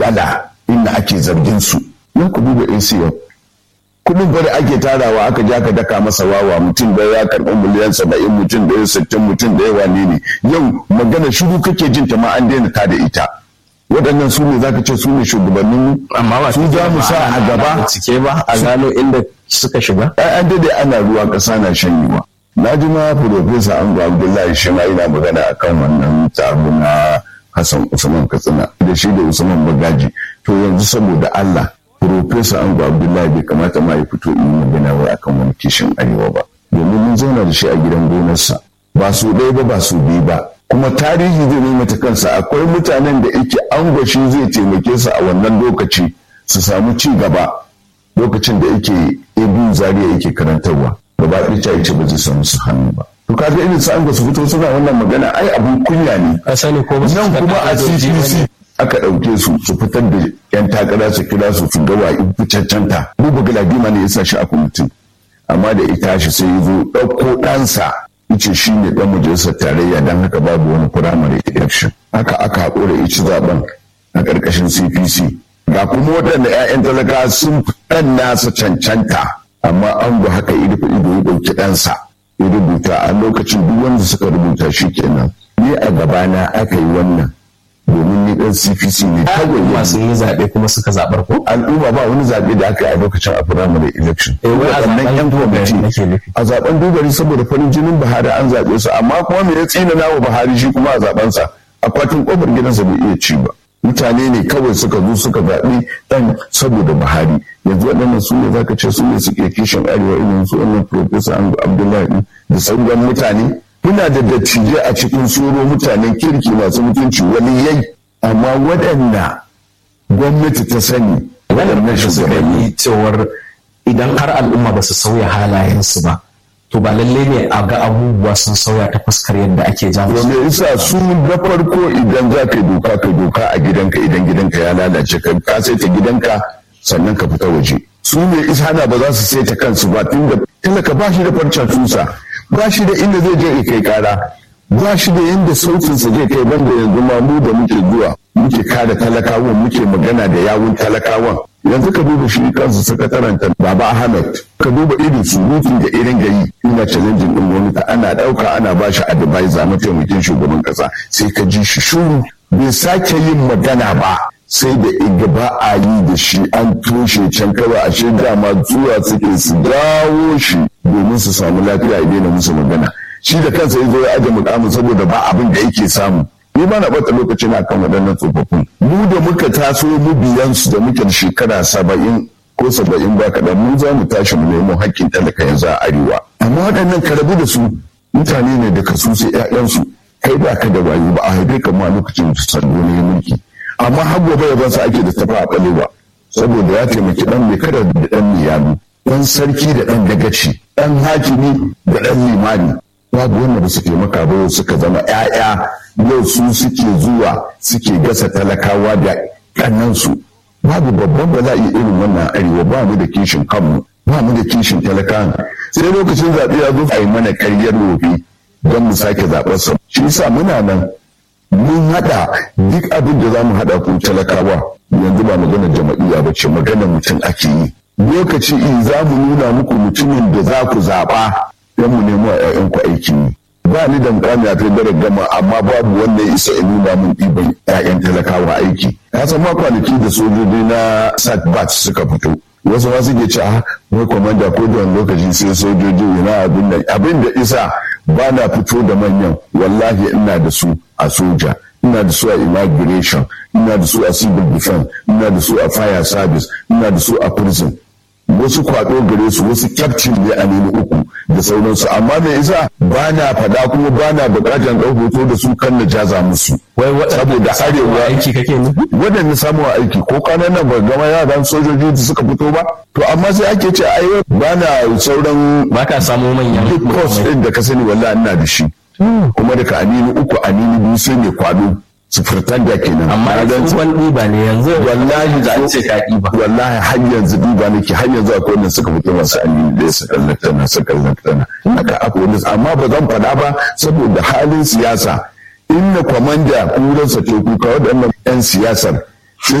matsala inda ake zargin su yan ku duba ACO kudin bari ake tarawa aka ja ka daka masa wawa mutum da ya karɓi miliyan saba'in mutum da ya sittin mutum da ya wane ne yau magana shiru kake jin ta ma an daina ta da ita waɗannan su ne zaka ce su ne shugabannin amma ba su za mu sa a gaba cike ba a gano inda suka shiga ai an dade ana ruwa ƙasa na shanyewa na ji ma profesa ango abdullahi shi ma yana magana akan wannan taro na hassan usman katsina da shi da usman bagaji to yanzu saboda allah profesa ango abdullahi bai kamata ma ya fito in magana wai akan wani kishin arewa ba domin mun zauna da shi a gidan gonarsa ba su ɗaya ba ba su biyu ba kuma tarihi zai maimaita kansa akwai mutanen da yake angwashi zai taimake su a wannan lokaci su samu ci gaba lokacin da yake ebu zariya yake karantarwa gaba ɗaya ta ce ba zai samu su hannu ba to kaga irin su angwa su fito suna wannan magana ai abun kunya ne a sani ko ba su nan kuma a CPC aka ɗauke su su fitar da yan takara su kira su su gawa in cancanta buba galadima ne ya sa shi a kwamitin amma da ita shi sai ya zo ɗauko ɗansa ice shi ne ɗan majalisar tarayya don haka babu wani firamare election haka aka haƙura ici zaben a ƙarƙashin cpc ga kuma waɗanda 'ya'yan talaka sun ɗan nasa cancanta amma an ga haka ido ido ya ɗauki ɗansa ya rubuta a lokacin duk wanda suka rubuta shi kenan ni a gabana aka yi wannan domin ni ɗan cpc ne kawai masu yi zaɓe kuma suka zaɓar ko al'umma ba wani zaɓe da aka yi a lokacin a firamare election Eh, wai a Waɗannan zaɓen 'yan dogari kwamiti nake nufi. a zaben dogari saboda farin jinin buhari an zaɓe su amma kuma me ya tsina nawa buhari shi kuma a zaɓensa akwatin ƙofar gidansa bai iya ci ba mutane ne kawai suka zo suka zaɓi ɗan saboda buhari yanzu waɗannan su ne za ka ce su ne suke kishin arewa irin su wannan profesa abdullahi ɗin da sauran mutane kuna da dattijai a cikin soro mutanen kirki masu mutunci waliyai amma waɗanda gwamnati ta sani waɗannan shugabanni yi cewar idan har al'umma ba su sauya halayensu ba to ba lalle ne a ga abubuwa sun sauya ta fuskar yadda ake jan su me isa su na farko idan za ka yi doka ka doka a gidanka idan gidanka ya lalace ka ka saita gidanka sannan ka fita waje su ne isa na ba za su saita kansu ba tun da talaka ba shi da farcen tusa ba shi da inda zai je ya kai kara ba shi da yadda sautinsa zai kai banda yanzu ma mu da muke zuwa muke kare talakawan muke magana da yawun talakawan yanzu ka duba shi kansu sakataren ta baba ahmed ka duba irin surutun da irin gari ina challenging din gwamnati ana dauka ana ba shi advisor mataimakin shugaban kasa sai ka ji shi shuru bai sake yin magana ba sai da iga ba a yi da shi an toshe can kawai ashe dama zuwa suke su dawo shi domin su samu lafiya a daina musu magana shi da kansa ya zo ya aje mukamin saboda ba abin da yake samu ni ba na bata lokaci na kan waɗannan tsofaffin mu da muka taso mu biyansu da muke da shekara saba'in ko saba'in ba kaɗan mu za mu tashi mu nemo haƙƙin talaka yanzu a arewa amma waɗannan ka rabu da su mutane ne da kasu sai ƴaƴansu kai ba ka da wayo ba a haife ka ma lokacin da sardo ne mulki amma har gobe ya bansa ake da tafa a ɓalewa saboda ya taimaki ɗan mai kada da ɗan mai yadu ɗan sarki da ɗan dagaci ɗan hakimi da ɗan limani babu wanda ba su taimaka ba yau suka zama 'ya'ya yau su suke zuwa suke gasa talakawa da kannansu babu babban bala'i irin wannan arewa ba mu da kishin kanmu ba mu da kishin talakawa sai lokacin zaɓe ya zo a yi mana karyar wofi don mu sake zaɓarsa shi yasa muna nan mun haɗa duk abin da za mu haɗa ku talakawa yanzu ba maganar jama'iyya ba ce maganar mutum ake yi lokaci in za mu nuna muku mutumin da za ku zaɓa don mu nemo a 'ya'yanku aiki ne ba ni da mukami a kai gama amma babu wanda ya isa in nuna mun ɗiban 'ya'yan talakawa aiki ka san ma kwanaki da sojoji na satbat suka fito wasu ma suke ce a wai kwamanda ko da wani lokaci sai sojoji yana abin da abin da isa ba na fito da manyan wallahi ina da su a soja ina da su a immigration ina da su a civil defense ina da su a fire service ina da su a prison wasu kwado gare su wasu kyaftin ne a nemi uku da sauransu amma me isa ba na fada kuma ba na bukatar ɗau hoto da su kan na jaza musu wai saboda arewa aiki kake nufi waɗanda samu aiki ko kwanan nan ba gama yaran sojoji da suka fito ba to amma sai ake ce ai ba na sauran ba ka samu manyan duk course ɗin da ka sani wallahi ina da shi kuma daga anini uku anini biyu sai ne kwado sufurtar da kenan amma Na gan- tsohon ɗiba ne yanzu wallahi da an ce ka ɗiba wallahi har yanzu duba nake har yanzu akwai wanda suka fito masu amini da su kallata su kallata haka akwai wanda amma ba zan faɗa ba saboda halin siyasa inda kwamanda kuransa teku ka waɗannan 'yan siyasar